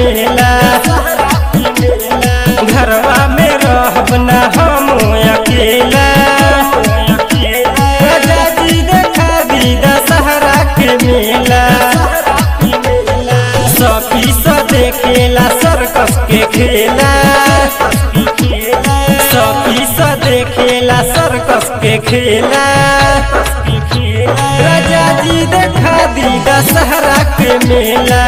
मेला घरवा में रहब ना हम अकेला राजा जी देखा दी दशहरा के मेला सखी स देखेला सर्कस के खेला सखी स देखेला सर्कस के खेला राजा जी देखा दी दशहरा के मेला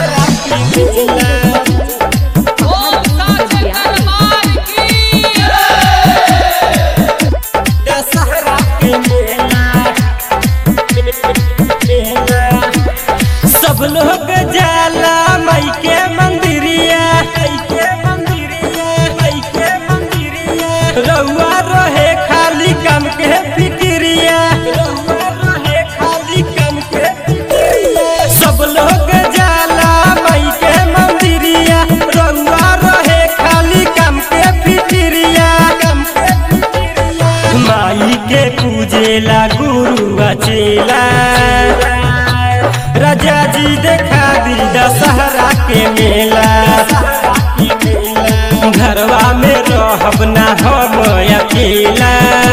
ओम साक्षर दरबार की दशहरा के मेला सब लोग जाला मई के मंदिरिया मई के मंदिरिया मई के मंदिरिया रउआ रहे खाली काम के फिक्रिया रउआ रहे खाली काम के फिक्रिया सब लोग जाला मई के मंदिरिया रउआ रहे खाली काम के फिक्रिया काम के फिक्रिया माई के पूजेला गुरु अचेला राजा जी देखा दी दशहरा के मेला घरवा में रहब ना हम अकेला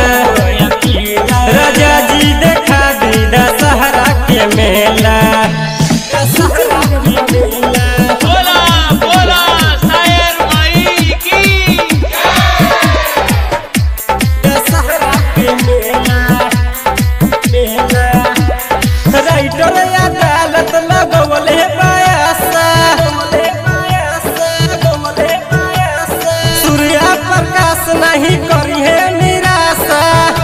राजा जी देखा दी दशहरा के मेला दशहरा के मेला बोला बोला शायर माई की दशहरा के मेला मेला राइटर अदालत लगवले पायासा सूर्या प्रकाश नहीं करी है निराशा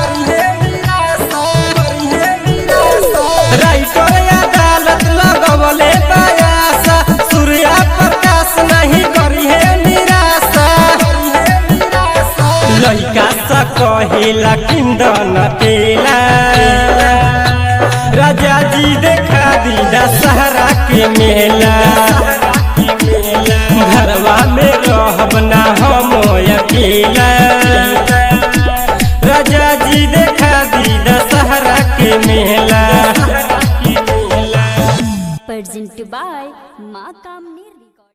राइटर अदालत लगवले पायासा सूर्या प्रकाश नहीं करी है निराशा लइका सा कहेला किंदन तेला राजा जी देखा दी दशहरा के मेला घरवा में रहब ना हम अकेला राजा जी देखा दी दशहरा के मेला presented by Ma Kamni